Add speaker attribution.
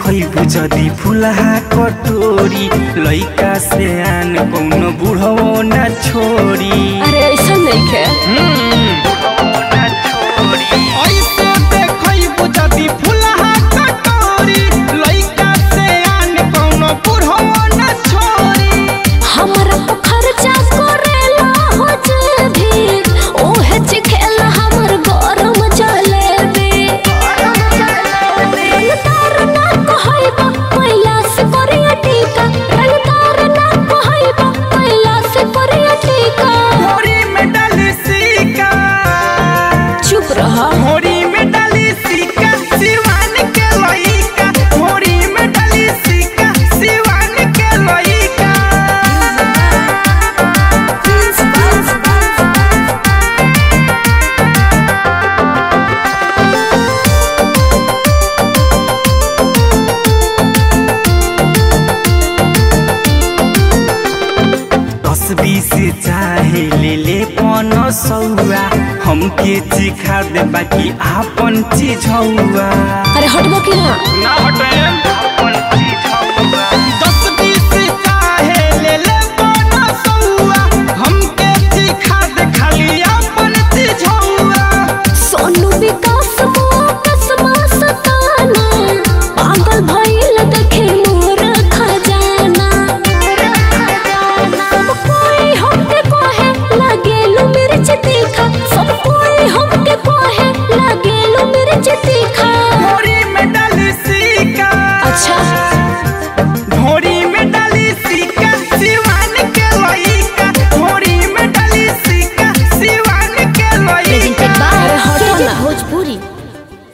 Speaker 1: देखैबु जदी फुलहा कटोरी लइका से आन कौनो बुढ़ो ना छोड़ी
Speaker 2: अरे ऐसा नहीं है
Speaker 1: ऐसे देखैबु जदी फुलहा कटोरी लइका से आन कौनो बुढ़ो ना छोड़ी
Speaker 2: हमारा तो खर्चा करेला हो जे भी ओहे चिखेला हमर गरम जलेबी रंगदार ना कहैबा पहिला से करिया टीका रंगदार ना कहैबा पहिला से करिया टीका
Speaker 1: होरी में डाली सिक्का
Speaker 2: चुप रहा
Speaker 1: होरी में डाली सिक्का सिवान के लइका होरी में डाली सिक्का सिवान के लइका दस बीस चाहे ले ले पन सौआ हमके चिखा दे बाकी आपन चीज हौआ
Speaker 2: अरे हटबो कि ना
Speaker 1: ना हटे